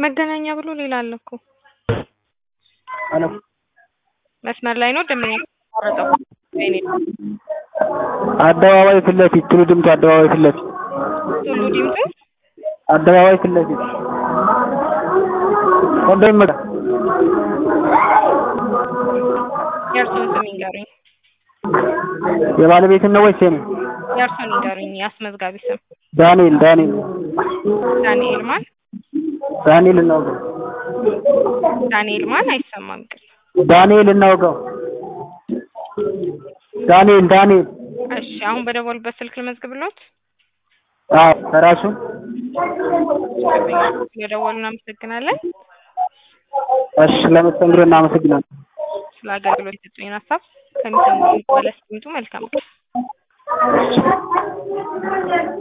መገናኛ ብሎ ሌላ አለ እኮ አሎ መስመር ላይ ነው ደምኛ ቆረጠው ወይኔ አደባባይ ፊት ለፊት ቱሉ ዲምቱ አደባባይ ፊት ለፊት ቱሉ ዲምቱ አደባባይ ፊት ለፊት ወንዶ ይመጣ የእርሱን ስም ይንገሩኝ። የባለቤትን ነው ወይስ የኔ? የእርሱን ይንገሩኝ። የአስመዝጋቢ ስም ዳንኤል ዳንኤል ዳንኤል ማን? ዳንኤል እናውቀው ዳንኤል ማን? አይሰማም ቅል ዳንኤል እናውቀው ዳንኤል ዳንኤል እሺ፣ አሁን በደወሉበት ስልክ ልመዝግብሎት። አዎ ከራሱ ስለደወሉ እናመሰግናለን። እሺ ለመስተንግዶ እናመሰግናለን። ስለ አገልግሎት የሰጡኝን ሀሳብ ከሚሰሙ በለስ መልካም ቀን። እሺ